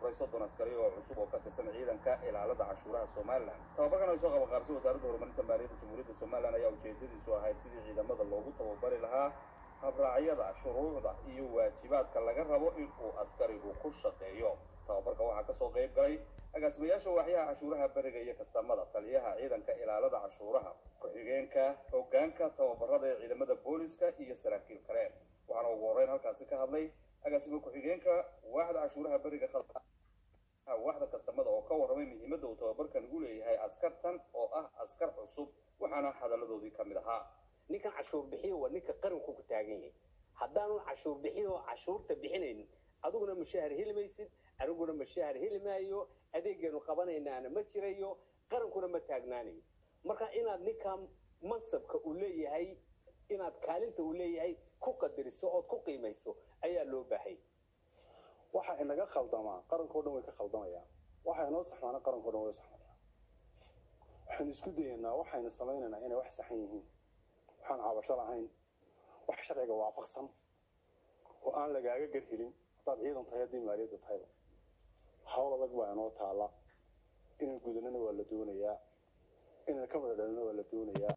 tababaray soddon askari oo cusub oo ka tirsan ciidanka ilaalada cashuuraha somalilan tababarkan ay soo qabanqaabsay wasaaradda horumarinta maaliyadda jamhuuriyadda somalilan ayaa ujeedadiisu ahayd sidii ciidamada loogu tababari lahaa habraacyada shuruucda iyo waajibaadka laga rabo in uu askarigu ku shaqeeyo tababarka waxaa kasoo qayb galay agaasimayaasha waaxyaha cashuuraha beriga iyo kastamada taliyaha ciidanka ilaalada cashuuraha ku-xigeenka hoggaanka tababarada ee ciidamada booliska iyo saraakiil kale waxaana ugu horreyn halkaasi ka hadlay agaasimo ku-xigeenka waaxda cashuuraha beriga waaxda kastamada oo ka warramay muhiimadda uu tababarkan ugu leeyahay askartan oo ah askar cusub waxaana hadalladoodii ka mid ahaa ninkan cashuur bixiyo waa ninka qaranku ku taagan yahay haddaanu cashuur bixin oo cashuurta bixinayn adiguna mushahar heli maysid aniguna mushahar heli maayo adeegeenu qabanaynaana ma jirayo qarankuna ma taagnaanayo marka inaad ninka mansabka uu leeyahay inaad kaalinta uu leeyahay ku qadariso ood ku qiimayso ayaa loo baahay waxa inaga khaldamaa qarankao dhan way ka khaldamayaan waxa inoo saxmaana qarankao dhan way saxmaya waxaynu isku dayaynaa waxaynu samaynaynaa inay wax saxan yihiin waxaan cabasho lahayn wax sharciga waafaqsan oo aan lagaaga garhelin haddaad ciidan tahay haddii maaliyadda tahayba hawl adag baa inoo taalla inaan gudanana waa la doonayaa inaan ka madadhalina waa la doonayaa